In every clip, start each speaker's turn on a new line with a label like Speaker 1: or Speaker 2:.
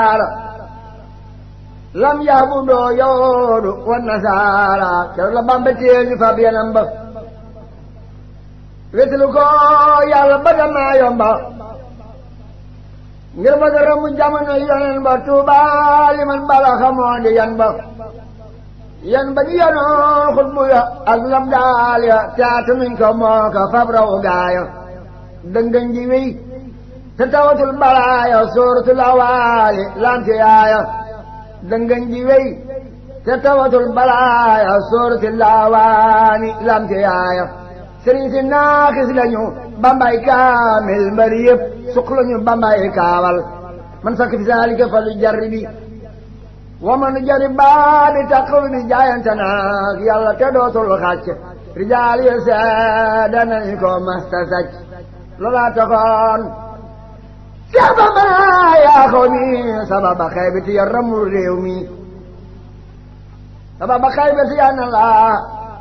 Speaker 1: lam yaabudoo yawoodu wa nasaara keroog la Bamba téye ñu fab yanam ba wetlu ko yàlla ba damaa yomba ngir ba dara mu jamono yonen ba tuuba li man bala xamoo di yan ba yan ba ñu yanoon xutbu ya ak lam daal ya taata miñ ko moo ko fab raw gaaya dëngañ ji wéy te tawatul balaaya sóoratul awaali lante yaaya dëngañ ji wéy te tawatul balaaya sóoratul awaani lante yaaya sëriñ si naaxis lañu bambay kaamil mbari yëpp suq lañu bambay kaawal man sakk fi saalika fa lu jarri bi wa man jari baa bi taqaw bi jaayante naag yàlla te dootul xàcc rijaal yi seede nañu ko masta sàcc loolaa taxoon Seex Bamba yaa xaw mi sababa xaybati ya ramul réew mi sababa xaybati ya na laa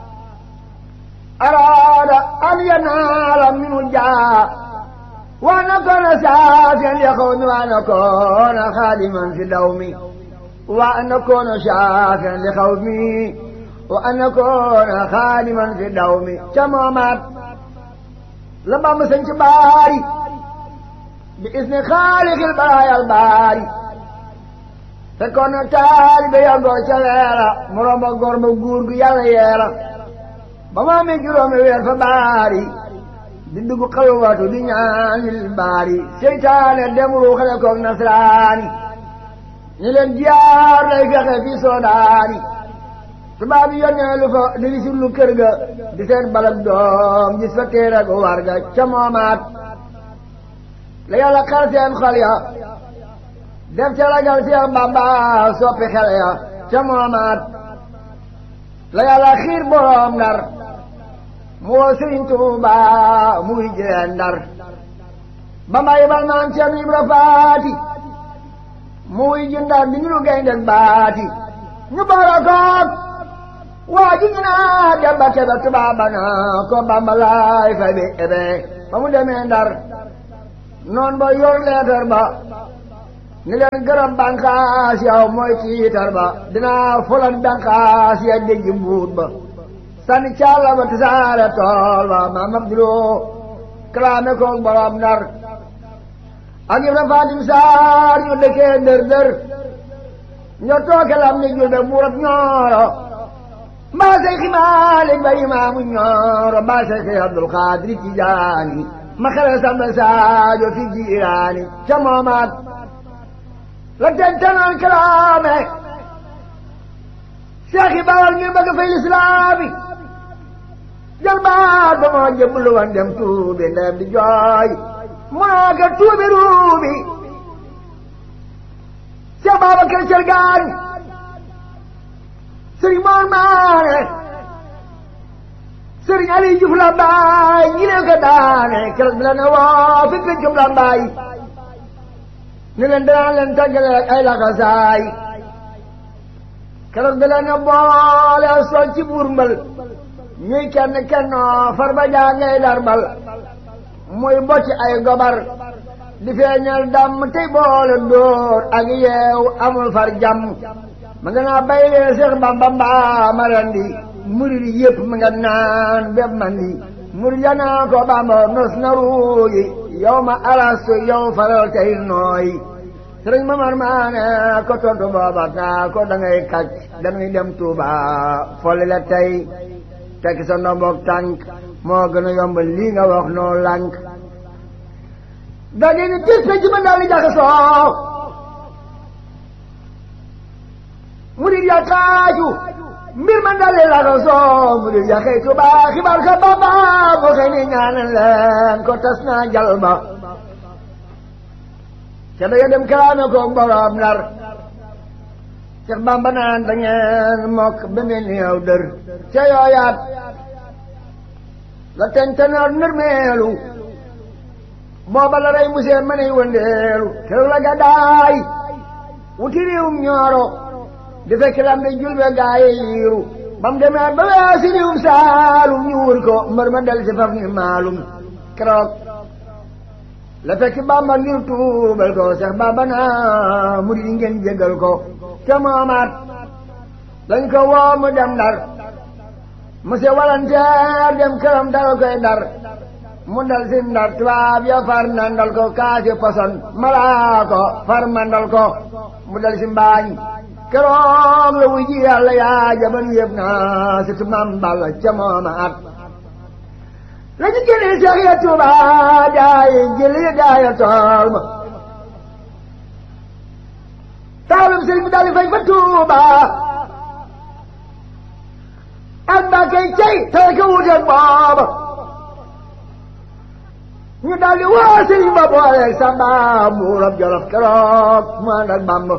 Speaker 1: araada an yanaala minu jaa wa nakoona saafiyan li xaw mi wa nakoona xaadiman fi daw mi wa nakoona saafiyan li xaw mi wa nakoona xaadiman fi daw mi ca moomaat la Bamba sañ ci baari bi isni xaalixil baraayal baari fekkoon na taalibe ya góor ca leera mu romb góor ba guur gu yàlla yeera ba mu amee juróomi weer fa baari di dugg xalwatu di ñaanil baari seytaane dem ruuxale koog nasraani ñi leen jiyaar lay fexe fi soodaani tubaab yi yónnee lu fa di wisul lu kër ga di seen balak doom gis fa téere gu war ga ca moomaat la yàlla xal seen xol ya def ca ragal Seex Bamba soppi xel ya ca moomaat la yàlla xiir boroom ndar mu woo Sëriñ Tuuba mu wuy jëleen ndar Bamba yebal maam Cerno Ibra Faati mu wuy ji ndar di ñu gaynde baati ñu boole koog waa ji ñu naa dem ba kebe tubaab ba naa ko Bamba laay fay bi ebe ba mu demee ndar noon ba yor leetar ba ni leen gërëm bànqaas yow mooy tiitar ba dinaa fulan bànqaas ya dégg mbuut ba sànni càlla ba tasaare tool ba maam Abduloo kalaame koog borom ndar ak Ibra Fatim Saar ñu dëkkee dër dër ñoo tooke lam ni julbe buurab ñooro mbaa say ximaalik ba imaamu ñooro mbaa say xi Abdul Xaadir Tijaani ma xele samba saajo fi jiiraani ca moomaat la tentanoon kalaame seex yi bawal ngir bëgg fay lislaami jël baat ba moo jëblu woon dem tuubi ndem di jooy munoo ko tuubi ruubi seex Babakar Cergaan sëriñ moon maane sëriñ Aliou Diouf Lambaay ñi leen ko daane keroog bi la ne woo fi pencum Lambaay ni leen danaa leen tàggale ak ay laxasaay keroog bi la ne boole sol ci buur mbal ñuy kenn kennoo far ba jaa ngay darbal muy bocci ay gobar di feeñal dàmm tey boole dóor ak yeew amul far jàmm ma nga naa bay lee Seex Bamba mbaa ma rendi murid yëpp ma nga naan bépp man di murid ya naa ko Bamba nos na ruuyi yow ma alastu yow faral tey nooy sëriñ Mamar Maane ko tontu booba naa ko da ngay kàcc dañuy dem Tuuba folli la tey tekki sa ndomboog tànk moo gën a yomb lii nga wax noo lànk da di ni tis pe ci ma daal di jaxasoo murid ya kaaju mbir ma dalee la ko soo murid ya xëy Tuuba xibaar ka Bamba mu xëy ni ñaanal leen ko tas naa jal ba ca da dem kalaame ko borom Ndar Seex Bamba naan da ngeen mokk ba mel ni yow dër ca yooyaat la tentanoor nërmeelu booba la rey musee ma ney wëndeelu keroog la gàddaay wuti réewum ñooro di fekk lam di julbe gaaye yiiru ba mu demee ba weesi réewum saalum ñu wër ko mbër ma del si faf ni maalum keroog la fekk bamba ngir tuubal ko seex bamba naa murid yi ngeen jégal ko te moomaat dañ ko woo mu dem ndar monsieur walanteer dem këram dara koy dar mu dal si ndar tubaab ya far nandal ko kaasi poson malaa ko far mandal ko mu dal si mbaañ keroog la wuy ji yàlla yaa jaban yëpp naa si tumam balla ca mooma at la ñu jëlee seex ya tuuba daayi jëli daaya tool ma taalum sëriñ bi daal di fay fa tuuba ak mbàkkey cey tey ka wuuteeg booba ñu daal di woo sëriñ ba booleeg samba buurab jolof keroog mu ànd ak bamba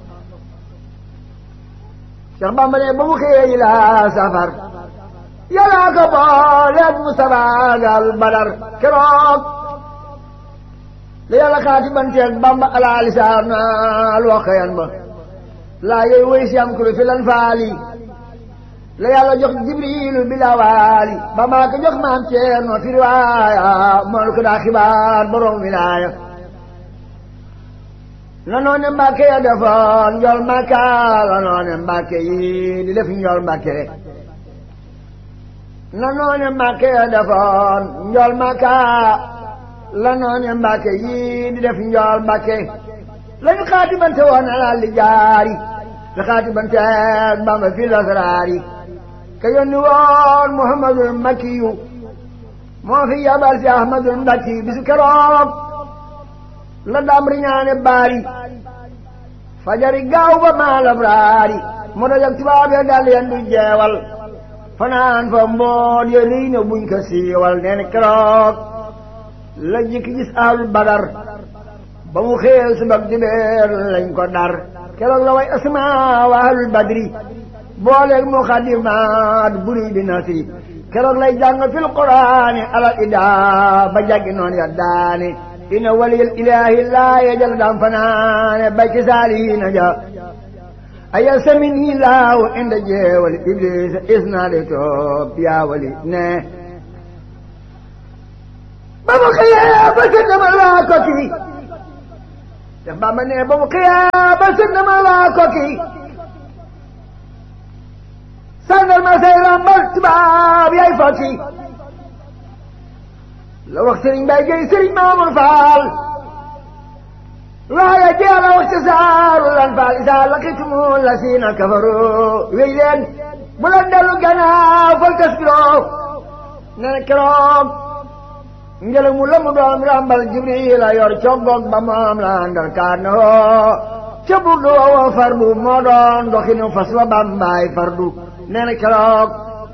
Speaker 1: Cheikh Bamba ne ba mu xëyee yi laa safar yàllaa ko booleeg Mustafa gal badar keroog la yàlla xaati banteeg Bamba alaa lisaan al waqayan ba laa yooyu woy si am kulu fi lan faali la yàlla jox jibrilu bilawaali ba maa ko jox maam Ceerno fi riwaaya moolu ko daa xibaar borom wilaaya la noone mbàkke ya defoon njol mbàkka la noone mbàkke yi di def njol mbàkke la noone mbàkke ya defoon njol mbàkka la noone mbàkke yi di def njol mbàkke lañu xaatibante woon alal li jaari la xaatibante Bamba fi lasraari ka yónni woon Muhammadul Makkiyu moo fi yabal si Ahmadul Mbakki bisu keroog la dam riñaane baari fajari gaaw ba maalab raari mu dajak tubaab ya dal yendu jeewal fanaan fa mboot ya liy na buñ ko siiwal nee na keroog la jikki gis ahlul badar ba mu xeel subak dibeer lañ ko dar keroog la way asma wa ahlul badri booleeg muxadimaat buri bi nasri keroog lay jàng fil quraani alal ida ba jàggi noon ya daane inna waliyal ilaahi laa yajal dam fanaane bay ci saalihiina ja aya samini laaw inda jeewal iblis isnaade toob yaa wali ne ba mu xëyee ba sëndama laa ko kii te Bamba ne ba mu xëyee ba sëndama laa ko kii sàngal ma say rambal tubaab yaay fokki la wax sëriñ Mbay Géy sëriñ Maamur Faal waaye jeex a wax ci saaru lan faal isaa laqitum la siina kafaru wéy leen bu leen dellu gannaaw fal taskiroo ne na keroog ngelaw mu la mu doon rambal Jibril a yor coggoog ba moom la andal kaan na hoo ca burdu wa fardu moo doon doxinu fas wa bambaay fardu nee na keroog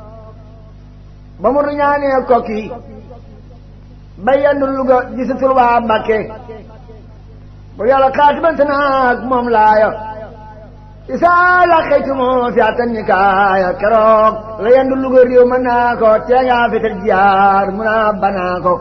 Speaker 1: ba mu ñaanee kokki ba yendu Luga gisatul waa Mbàkke bu yàlla xaatibante naag moom laaya isaa la xëytumo fi atan ni kaaya keroog la yendu Luga réew mën naa ko tee ngaa fetal jiyaar mun a banaa ko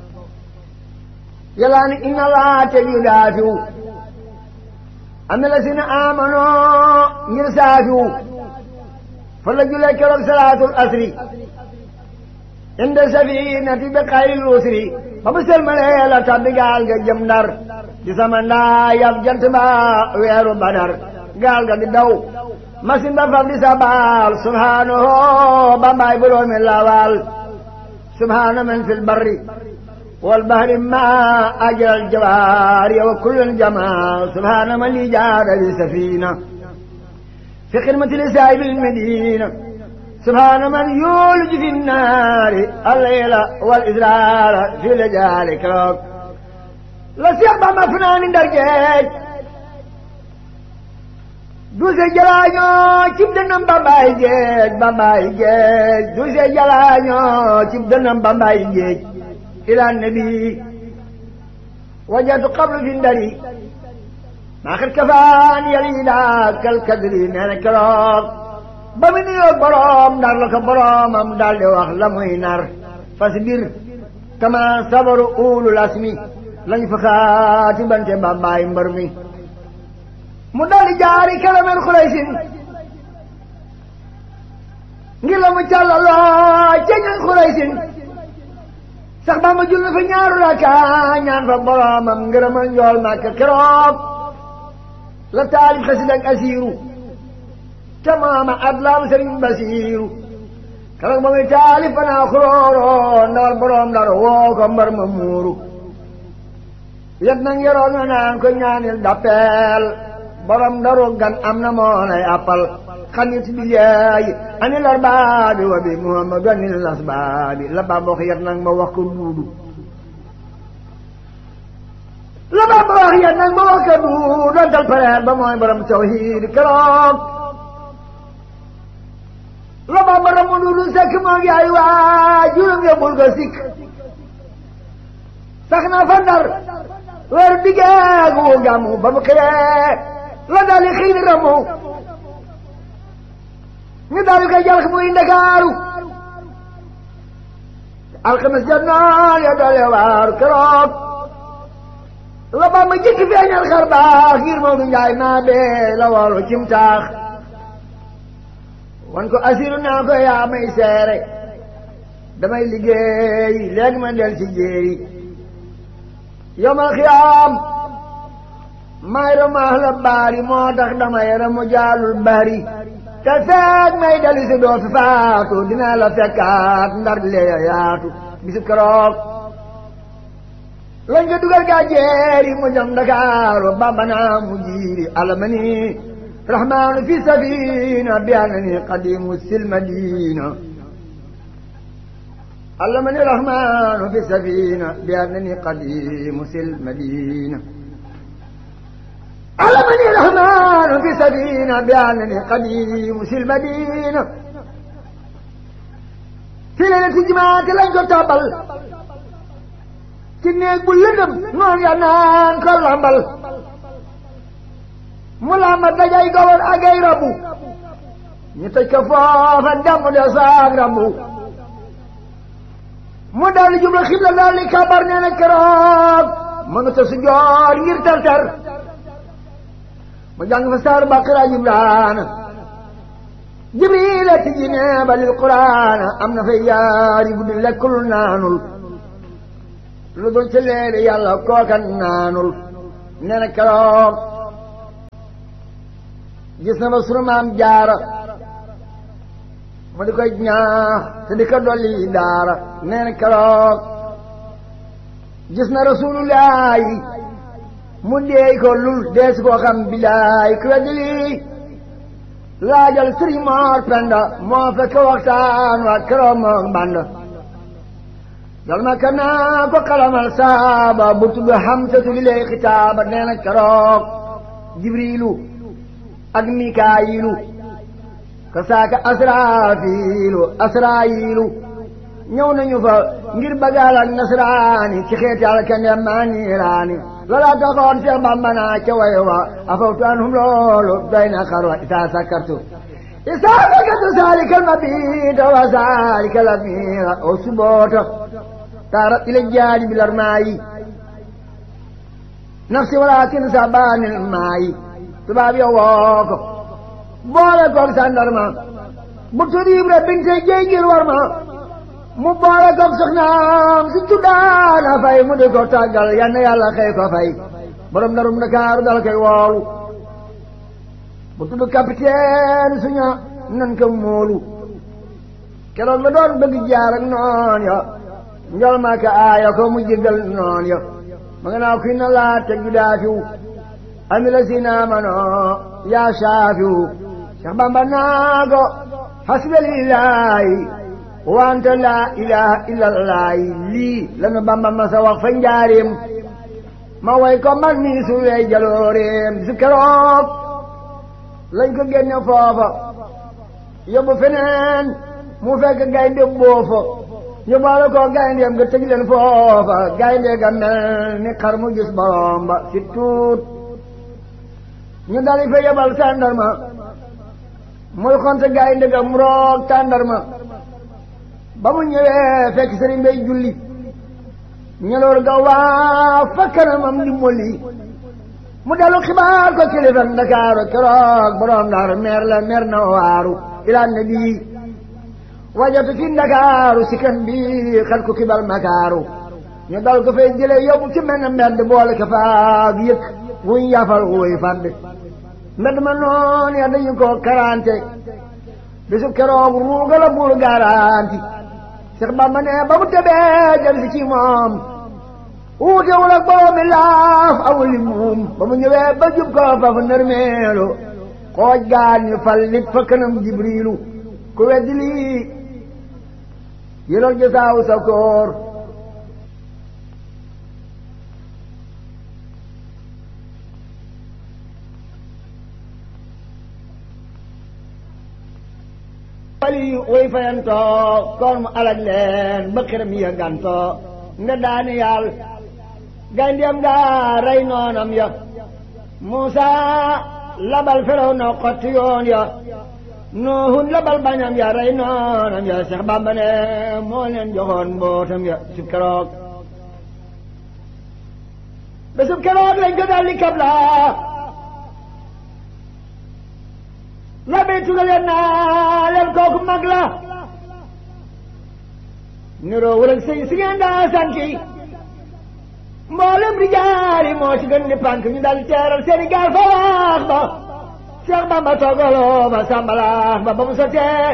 Speaker 1: yàlla ni inna laa te yu daafiw am na la si na amanoo ngir saafiw fa la julee keroog salaatul asri inda safinati bi xayril usri ba mu selmalee la tabbi gaal ga jëm ndar di sama ndaa yab jant ba weeru badar gaal ga di daw masin ba faf di sabaal subhaanahu ba mbaay boroomi lawal subhaana man fil barri wal bahri ma ajral jawaari wa kullun jamaa subhaana man li jaada bi safina في خدمة لسائب المدينة سبحان من يولج في النار الليل والإزرار في لجال كروك لسيق ما فنان درجات دوسي جلانيو كيف دنم بامباي جيج بامباي جيج دوسي جلانيو كيف دنم بامباي جيج إلى النبي وجدت قبل في الدري maa xet kafaan yali daa kal kadri nee na keroog ba mu nuyoo boroom ndar la ko boroomam daal di wax la muy nar fasbir kama sabaru ulul asmi lañ fa xaati bante bambaay mbër mi mu daal di jaari kalamen xuraysin ngir la mu càllaloo ca ñan xuraysin sax ba ma jul na fa ñaaru raka ñaan fa boromam ngërëmal njool màkk keroog la taalif xasida ak asiiru te maama adlaam sëriñ basiiru keroog ba muy taalif fanaa xuróoro ndawal borom dara woo ko mbar ma muuru yet nag yoroon na naan ko ñaanil dappeel borom daru gan am na moo lay appal xanit billaahi anil arbaabi wa bi muhammadu anil asbaabi la Bamba wax yet nag ma wax ko duudu la Bamba wax yet nag ma wax ko duudu dontal pareer ba mooy borom tawhiid keroog la Bamba ramu duudu sekk moo yaay waa juróom ya bul ko sikk sax na fa ndar weer diggeegu gàmmu ba mu xëyee la dali xiin ramu ñu daal di koy jàll muy ndakaaru alxames jot naa ya doole waaru keroog la ba ma jëkk feeñal xar baax ngir Maodo Njaay maa bee la woolu cim taax wan ko asiru naa ko yaa may seere damay liggéey léegi ma del ci jéeri yomal xiyaam may ramaax la baari moo tax damay ramu jaalul bari te feeg may dali si doo fi faatu dinaa la fekkaat ndar lee yaatu bisu keroog lañ ko dugal gaa jeeri mu jëm Dakaaru Bamba naa mu jiiri alamani rahmaanu fi safina bi annani qadimu sil madina alamani rahmaanu fi safina bi annani qadimu sil madina علمني الرحمن في سبينا بأنني قديم في المدينة في ليلة جماعة لن تتابل كنيك بلدم نون ينان كل عمل ملامة دجاي قول أجاي ربو نتكفاف الدم دساق ربو مدال جملة خبلة ذلك كبرنا نكراب من تسجار يرتر mu jàng fa saar baqara jibraana jibrila tijji neeba lil quraana am na fay yaari guddi lekkul naanul lu dul ci leeri yàlla kookan naanul nee na keroog gis na ba sunu maam jaara mu di koy ñaax te di ko dolli daara nee na keroog gis na rasulullahi mu deey ko lul dees koo xam bilaay ku weddi lii laajal sëriñ Moor Penda moo fekk waxtaan waa keroog moom band dal ma ka naa ko xalamal saaba bu tudd Hamsatu li lay xitaaba nee na keroog Jibriilu ak Mikaayilu ka saaka Asraafiilu Asraayilu ñëw nañu fa ngir bagaal ak nasraani ci xeeti alkande maa niiraani loola taxoon Seex Bamba naa ca way wa afawtu anhum loolu doy na xarwa isaa sakartu isaa sakartu saalika almabita wa saalika lamira o suboota taara ila jaadi bilar maayi nafsi walakin sabanil maayi tubaab yo woo ko boole koog sandarma bu tudd Ibra binte jeey ngir war ma mu boole koog soxnaam si tuddaana fay mu di ko tàggal yal na yàlla xëy ko fay borom darum Ndakaaru dal koy woolu bu tudd capitaine suña nan ko móolu keroog la doon bëgg jaar ak noon ya njol ma ka aaya ko mu jéggal noon ya ma nga naa kuy na laa teg ju daafiw ami la si naamano yaa saafiw Cheikh Bamba naa ko hasbalillahi wante laa ilaha illallaahi lii lanu Bamba ma sa wax fa njaareem ma way ko man mii su wey jalooreem su keroog lañ ko génne foofa yóbbu feneen mu fekk gaynde boofa ñu boole ko gayndeem nga tëj leen foofa gaynde ga mel ni xar mu gis borom ba si tuut ñu dali fa yebal tàndarma muy xonte gaynde ga mu roog tàndarma ba mu ñëwee fekk sëriñ bay julli ñeloor ga waa fa kanamam di molli mu dellu xibaar ko kilifa Ndakaaru keroog borom Ndar meer la meer na waaru ila nabi wajatu fi Ndakaaru si kan bi xat ku kibal makaaru ñu dal ko fay jëlee yóbbu ci mel ne mbedd boole ko faag yëkk wuñ yafal wuy fàdd mbedd ma noonu ya dañu ko karante bisu keroog ruuga la buur garanti Seex Bamba ne ba mu tebee jël si ci moom wuutewul ak boobu mi laaf awul li muum ba mu ñëwee ba jub ko fa fu nërmeelu xooj gaan ñu fal nit fa kanam jibriilu ku weddi lii yëlal jësaaw sa koor wali way fayantoo koon mu alag leen ba xiram ya gantoo nga daani yàll gayndiyam nga rey noonam ya Muusa labal feraw na xotti yoon ya Nuuhun labal bañam ya rey noonam ya Seex Bàmba ne moo leen joxoon mbootam ya sub keroog ba sub keroog lañ ko daldi kabla la bay tugaleen naa leen kooku mag la niroo wala sëñ si ngeen daa santi mboolem rijaali moo ci gën di pànk ñu dal teeral seeni gaal fa waax ba Seex Bamba toogaloo ba sàmbalaax ba ba mu sotee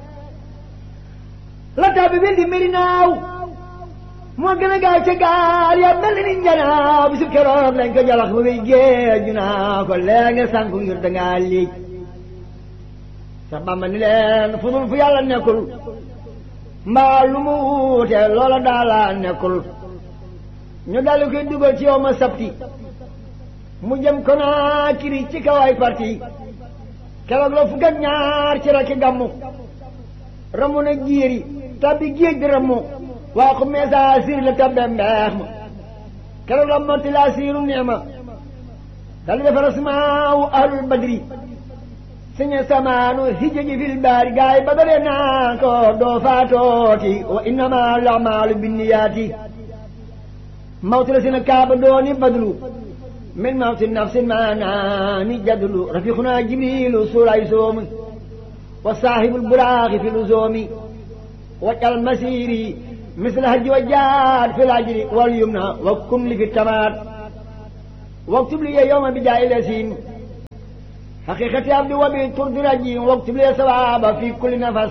Speaker 1: la taa bi di mbiri naaw moo gën a gaaw ca gaal ya mel ni njanaaw bi su keroog lañ ko jalax ba muy géej ñu naa ko lee nga sànku ngir dangaa liij Seex Bamba ni leen fu dul fu yàlla nekkul mbaa lu mu wuute loola daala nekkul ñu daldi koy dugal ci yow ma sabti mu jëm Konaakiri ci kawaay parti keroog la fukk ak ñaar ci rakki gàmmu ramu na jiiri tabbi géej di ramu waa ko meesa siir la tabbe mbeex ma keroog la motti laa siiru neema daldi defar asmaawu ahlul badri siñe samaanu hijji fil baari gaay ba dale naa ko doo faatooti wa innama lamaalu binniyaati mawti la sina kaaba dooni badlu min mawti nafsin maanaani jadlu rafiquna jibrilu suulay soomi wa saahibul buraaxi fi luzoomi wajal masiri misla hajji wa jaad fi lajri wal yumna wa kun li fi tamaat waktub li yowma bi jaay lasiin حقيقة عبد وبي ترد رجي واكتب لي ثواب في كل نفس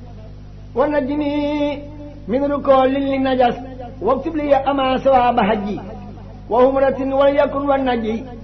Speaker 1: ونجني من ركول للنجس واكتب لي أما ثواب حجي وهمرة وليكن والنجي